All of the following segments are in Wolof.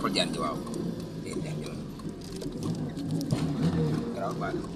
jàppal jaan ci waaw day neex ñëw garaaw baax na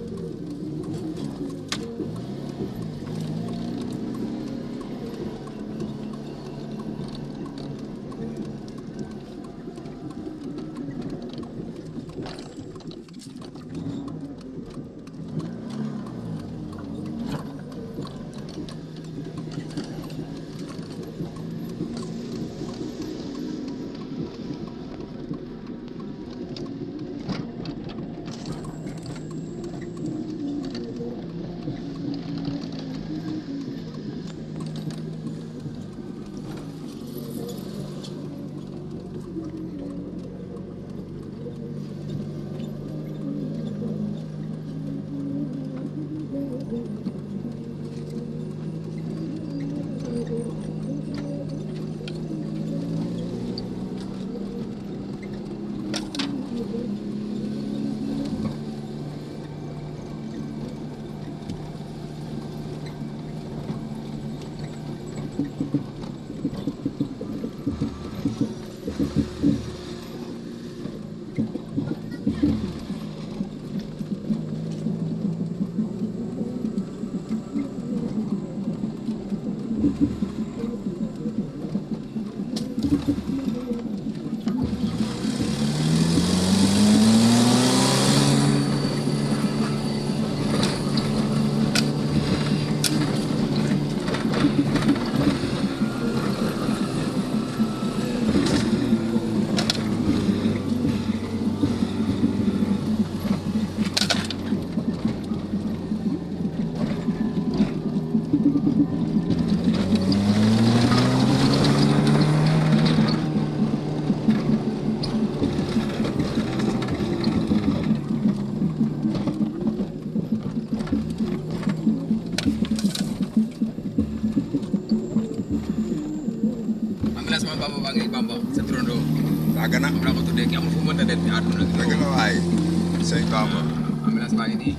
ambulance ma bamba baa ngi bamba sa turandoo daa gën a moom laa ko tuddee ki amul fu mu mënta dem ci àdduna dëgg la waay sëñ Bamba ambulance baa ngi nii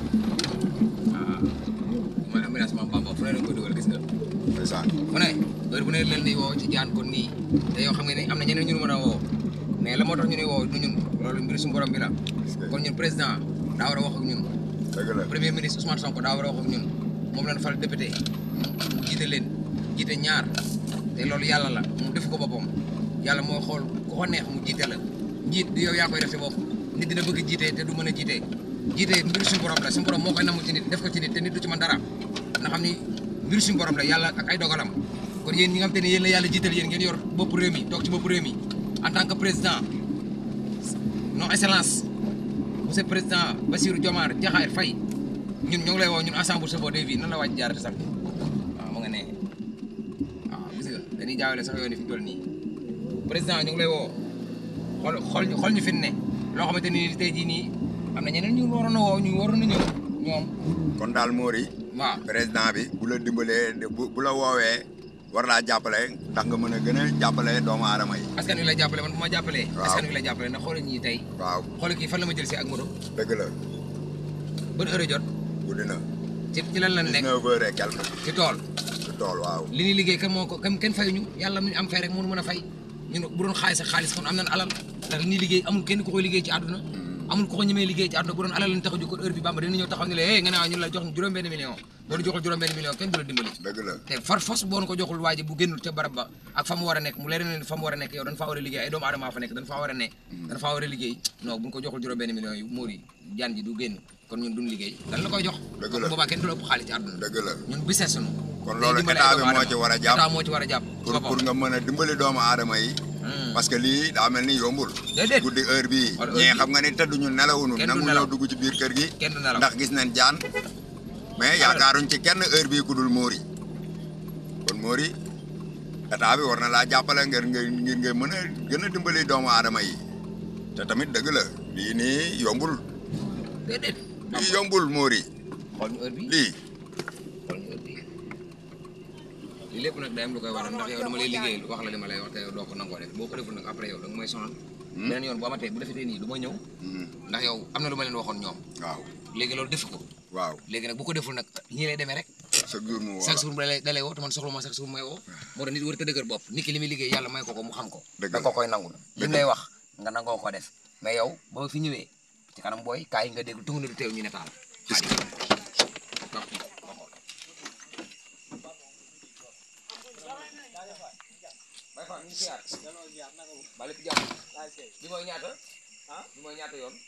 waaw mooy ambulance ma bamba fu ne la koy dugal gis nga ndeysaan fu ne heure bu ne leen di woo ci jaan kon nii te yow xam nga ne am na ñeneen ñu mën a woo mais la moo tax ñu ne woo du ñun loolu mbir suñu borom bi la kon ñun président daa war a wax ak ñun dëgg la premier ministre Ousmane Sonko daa war a wax ak ñun moom lañ fal député mu jiite leen jiite ñaar te loolu yàlla la mu def ko boppam yàlla moo xool ku ko neex mu jiite la njiit du yow yaa koy def sa bopp nit dina bëgg jiite te du mën a jiite jiite mbir suñu borom la suñu borom moo koy namu ci nit def ko ci nit te nit du ci mën dara na xam ni mbir suñu borom la yàlla ak ay dogalam kon yéen ñi nga xam te ne yéen la yàlla jiital yéen ngeen yor bopp réew mi toog ci bopp réew mi en tant que président non excellence monsieur président Bassirou Diomaye Diakhar Faye ñun ñoo ngi lay woo ñun ensemble chauffeur de vie nan la wàcc jaarate sax waaw mu nga ne waaw gis nga dañuy jaawale sax yoon yi fi mu toll nii président ñu ngi lay woo xool xool ñu xool ñu fi ne loo xamante ni tey jii nii am na ñeneen ñu waroon a woo ñu waroon a ñëw ñoom kon daal Mori waaw président bi bu la dimbalee bu bu la woowee war laa jàppale ndax nga mën a gën a jàppale doomu aadama yi askan wi lay jàppale man bu ma jàppalee Waaw. askan wi lay jàppale ndax xoolal ñii tey waaw xoolal kii fan la ma jël si ak moto dëgg la ban heure jot guddi na ci ci lan lan nekk 19 heures et quelque ci tool ci tool waaw li ñuy liggéey kan moo ko kan kenn fayuñu yàlla mu ñu am fay rek moo mën a fay ñun bu doon xaalis ak xaalis kon am nañ alal ndax li ñuy liggéey amul kenn ku koy liggéey ci àdduna amul ku ko ñemee liggéey ci àdduna bu doon alal lañ tax a jóg kon heure bi bamba dina ñëw taxaw ne la hey nga ne waaw ñu la jox ñu juróom benn million boo ñu joxul juróom benn million kenn du la dimbali dëgg la te far fos boo ko joxul waa ji bu génnul ca barab ba ak fa mu war a nekk mu leer na ne fa mu war a nekk yow dañ faa war a liggéey ay doomu aadama fa nekk dañ faa war a ne dañ faa war a liggéey non bu ñu ko joxul juróom benn million yu móor yi jaan ji du génn kon ñun duñ liggéey dañ la koy jox Dëgg kon la. boobaa kenn du la ëpp xaalis ci àdduna dëgg la ñun business sunu kon loolu état bi moo ci war a jàpp état moo ci war a jàpp pour boppam. pour nga mën a dimbali doomu aadama yi Hmm. parce que lii daa mel ni yombul déedéet guddi heure bii Wala heure ñee bii. xam nga ni tëdduñu nelawuñu Kenn du nangu nelaw. ñoo dugg ci biir kër gi kenn du nelaw ndax gis nañ jaan mais yaakaaruñ ci kenn heure bii ku dul Mori kon Mori état bi war na laa jàppale ngir nga ngir nga mën a gën a dimbali doomu aadama yi te tamit dëgg la lii nii yombul déedéet lii yombul Mori xool ñu heure bi lii xool ñu heure bi lii lépp nag day am lu koy waral ndax yow dama lay liggéey wax la li ma lay wax te yow doo ko nangoo def boo ko deful nag après yow da nga may sonal beneen yoon bu amatee bu defetee nii du ma ñëw Mhm. ndax yow am na lu ma leen waxoon ñoom waaw léegi loolu defu ko waaw léegi nag bu ko deful nag ñii lay demee rek chaque jour mu woo chaque la jour da lay da lay woo te man soxla ma chaque jour may woo moo tax nit war a dëgër bopp nit ki li muy liggéey yàlla may ko ko mu xam ko Dëgg da la. ko koy nangul li mu lay wax nga nangoo ko def mais yow boo fi ñëwee ci kanam booy kaay nga dégg tungu na du teew ñu ne taal bay fa ñu ngi siyaar ba lépp jàmm bi mooy ñaata bi mooy ñaata yoon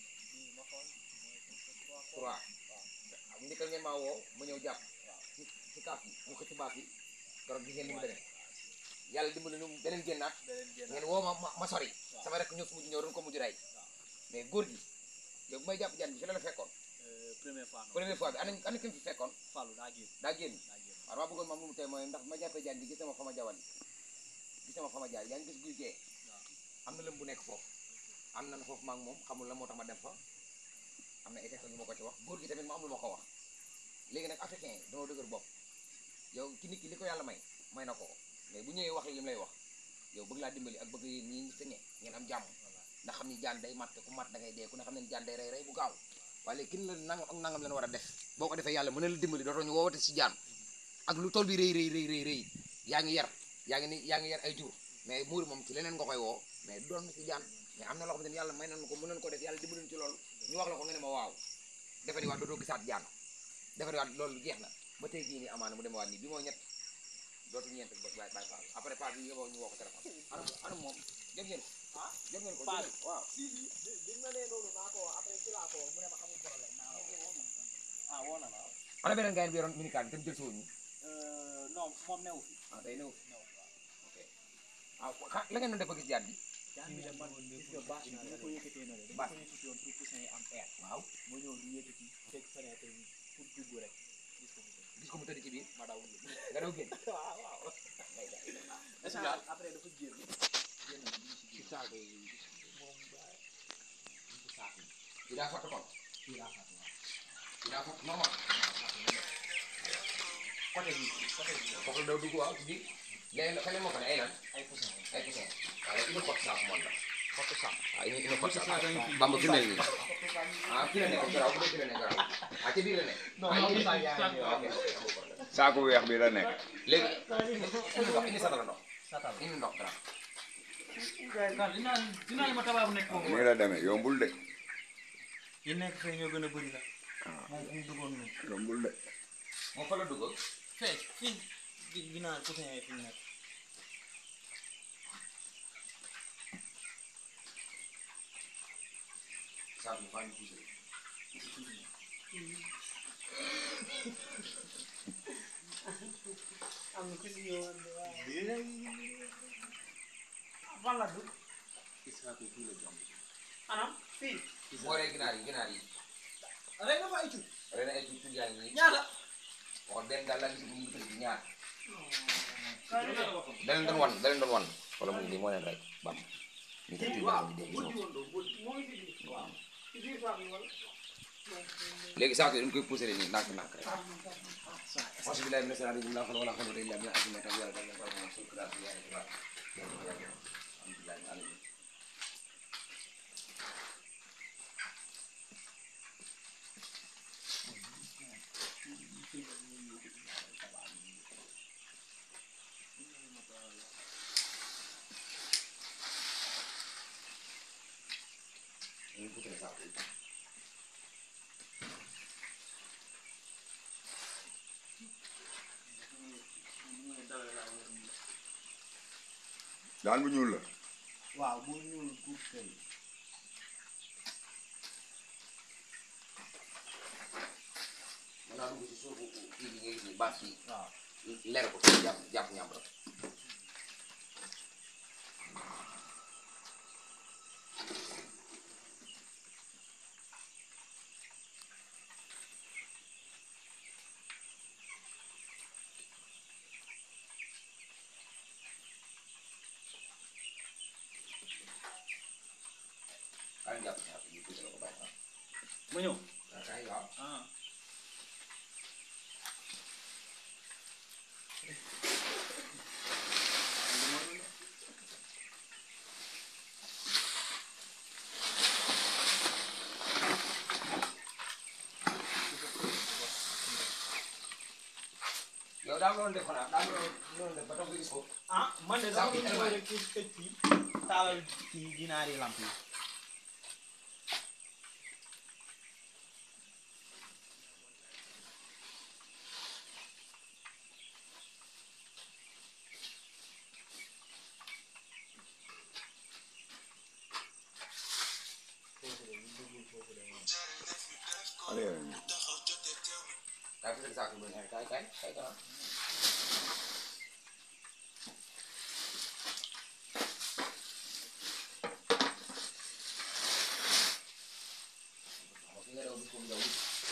trois am ndika ngeen maa woo ma ñëw jàpp ci ci kaaf yi mu xëcc baaf yi keroog gis ngeen ni mu demee yàlla dimbali nu beneen génnaat ngeen woo ma ma- ma sori sama rek ñëw fu mujj ñëw doon ko mujj ray mais góor gi yow bu may jàpp jaan bi fi la la fekkoon première fois première fois bi ana ana ki mu fi fekkoon Fallou daa génn daa génn daa génn waaw maa bëggoon maam lu mu tey mooy ndax ma jàppee jaan bi gis sama fa ma jawal gis sama fa ma jaar yaa ngi gis guy gee am na lëm bu nekk foofu am na foofu maa ngi moom xamul la moo tax ma dem fa am na état yu ma ko ci wax góor gi tamit ma am lu ma ko wax léegi nag africain yi dañoo dëgër bopp yow ci nit ki li ko yàlla may may na ko ko mais bu ñëwee wax li mu lay wax yow bëgg laa dimbali ak bëgg yéen ñi fi ne ngeen am jàmm ndax xam ni jaan day mat te ku mat da ngay dee ku ne xam ne jaan day rey rey bu gaaw waaye léegi kin la nangam ak nangam leen war a def boo ko defee yàlla mën na la dimbali dootoo ñu woowate si jaan ak lu tool bi rëy rëy rëy rëy rëy yaa ngi yar yaa ngi ni yaa ngi yar ay jur mais muuri moom ci leneen nga koy woo mais doon na ci jaan mais am na loo xam ne yàlla may nañu ko mën nañu ko def yàlla dimbali ñu ci loolu ñu wax la ko nga ne ma waaw defe ni waat dootoo gisaat jaan defe ni waat loolu jeex na ba tey jii nii amaana mu demawaat nii bi moo ñett dootu ñeent ba bàyyi bàyyi paal après paal bi yóbboo ñu woo ko téléphone ana ana moom jot ngeen ko ah jot ngeen ko Paal. jot ngeen ko waaw bi ma nee loolu naa ko wax après ci laa ko wax mu ne ma amul problème naa la wax ah woo na la ana beneen gars yi bi yoroon minicar bi tam jël si woon ñu Euh, non moom newu fi ah day ñëw newu fi waaw ok ah xa la ngeen doon def ba gis jaan bi jaan bi de man gis nga bâche bi ma ko yëkkatee na de Bâche. dama ko yëkkati woon pour poussin yi am air waaw ma ñëw di yëkkati teg fenêtre bi pour dugg rek gis ko mu tëdd gis ko mu tëdd ci biir ma daw génn nga daw génn waaw waaw est-ce que après dafa génn génn na ñu si ci génn saako yi moom ba ñu ko saako yi ci daa fatt kon fii laa fàtte waaw ci daa fatt normal côté bi côté bi foofu la daw dugg waaw ci biir léegi nag feneen moo ko ne ay lan ay poussin ay poussin waaye ina xott saako moom la côté saako waaw ina ina xott saako bamba fi mel nii ah fi la nekk garaaw bu dee fi la nekk garaaw ah ci biir la nekk non ah non indi poussin yaa ngi ok ok amul problème saako weex bi la nekk léegi indi ndox indi satala ndox satal indi ndox garaaw waaw dinaa dinaa ma tabaab nekk foofu nii la demee yombul de yi nekk fee ñoo gën a bëri la moom fu mu duggoon nii yombul de moom fa la dugg fee fii gi ginnaaw poussin yi fi mu nekk saako bi faa ñu poussé am na ku si ñëwoon de waaw fan la dugg saako yi fii la jom anam fii boo ree ginaar yi ginaar yi rek nga fa ay cuuj ren ay tuuti yaa ngi nii ñaata wax benn daal laa gis mu ngi tëdd ñaar kaay la la waxoon da leen doon wan da leen doon wan wala mu ngi nii moo leen rey bam ñu ko tuuti ñu dégg moo ngi fi biir waaw ci biir faa bi wala léegi saako yi dañ koy poussé nii ndànk ndànk rek auzu billaahi mina shaytaani rajiim laa hawla wa laa quwwata illaa billaah azim tam yàlla dal ko mo sul kra ya ya alhamdulillah alamin ñu poussé saako yi daan bu ñuul la waaw bu ñuul guub kay mën naa dugg ci suufu kii bi nga gis ni baat yi waaw leer ko jàpp jàpp ñàmb rek kaay jàpp ñàmb yi tuuti la ko bàyyi ah. ma ñëw kaay waaw ah yow yow daa doon def xanaa daa doon doon def ba tax nga gis ko ah man de dama Saabu doon ñëw rek ci tëj fii taalal ci ginaari lamp yi allez kaay fi saako bi ne kaay kaay kaay kaay fi nga daw di ko daw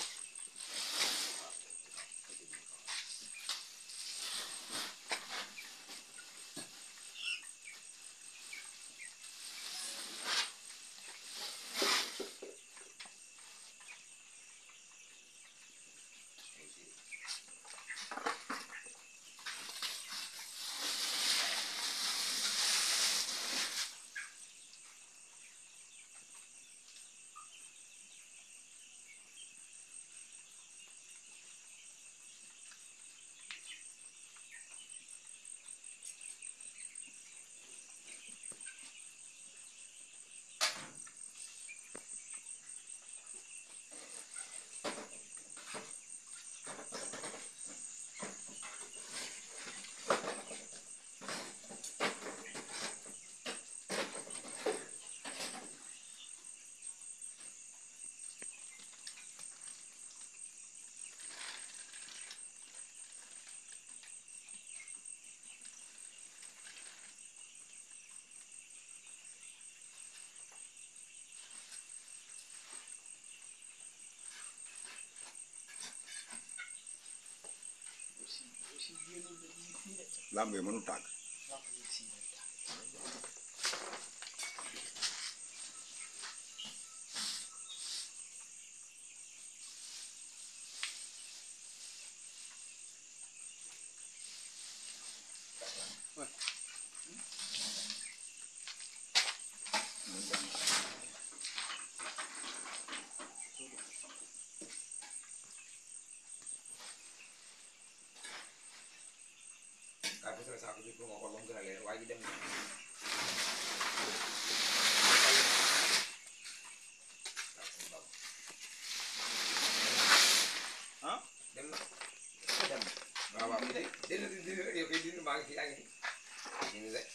lamb yi mënu tàgg kaay fi saako bi pour nga xool ba mu gën a leer waa ji dem na ah dem na dem na waaw waaw dina dina dina yow kay dina maa ngi fi yaa ngi fi dina de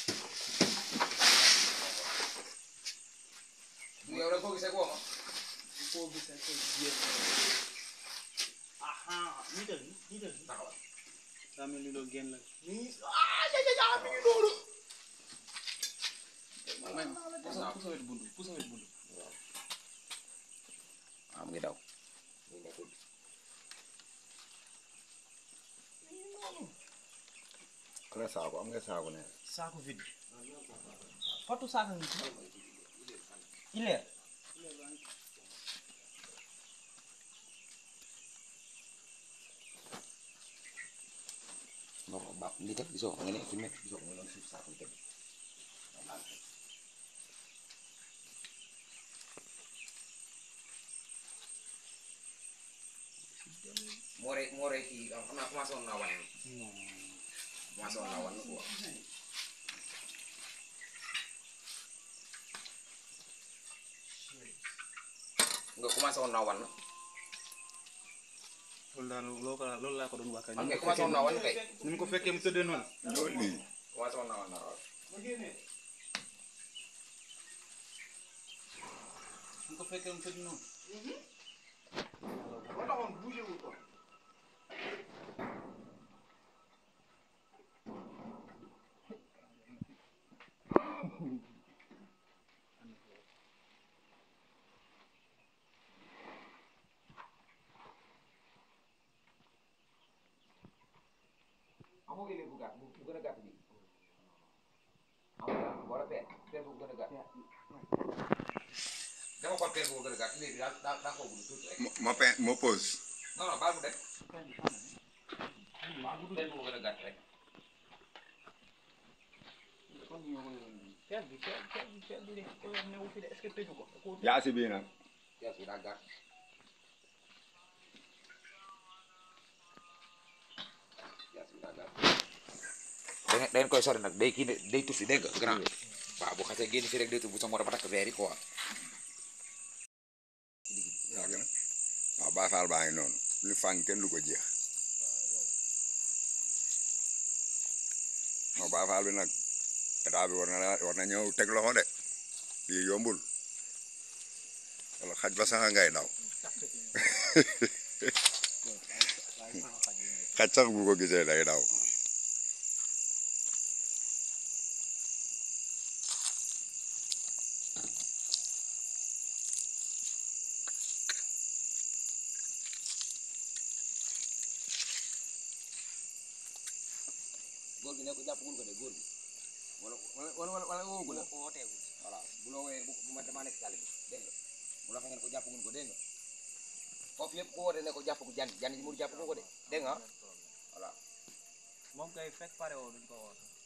du yow rek koo gisee koo ma koo gisee ko jéem aha niital ni niital ni taxawal daa mel ni loolu génn la nii ah ja ja ja mi ngi noonu may ma pusa pusa wet buntu pusa wet buntu waaw mu ngi daw mu ngi nekkul ala saako am nga saako ne saako vide fatu saako ngi ci ileer non ba li teg gisoo nga ne fi mu nekk gisoo nga noonu suuf saako li teg moo rey moo rey kii xam naa commencé woon naa wan commencé woon naa wan quoi nga commencé woon naa wan loolu daal loo ko loolu laa ko doon wax xam nga commencé woon naa wan kay ni mu ko fekkee mu tëddee noonu loolu lii commencé woon naa wan naa waaw ni mu ko fekkee mu tëddee noonu amoo élève bu gàtt bu bu gën a gàtt bi amoo wala peer peer bu gën a gàtt dama xool peer bu gën a gàtt léegi daa daa daa xaw a gudd tuuti rek ma ma pe ma pause non non baal mu dem waaw peer bu gën a gàtt rek peer bi peer peer bi peer bi de ko yor newu fi de est-ce que tëju ko da koo tëj. jaasi bii nag peer bi daa gàtt da ngeen da ngeen koy sori nag day kii ne day tuffi dégg nga grand waaw bu xasee génn fii rek day tuffi bu sa morom ba takk verre yi quoi waaw Baay Faal baa ngi noonu lu fàng kenn lu ko jeex non Baay Faal bi nag état bi war na la war na ñëw teg loxo de lii yombul wala xaj ba sax ngay daw xaj sax bu ko gisee day daw góor gi ne ko jàppagul ko de góor gi wala wala wala wala woogu la wooteegul voilà bu loo wooyee bu bu ma damaa nekk sàll bi dégg nga bu la fa ngeen ko jàppagul ko dégg nga foofu yëpp ku woote ne ko jàppagu jan jan yi mu jàppagu ko de dégg nga voilà moom kay fekk pare woo duñ ko woote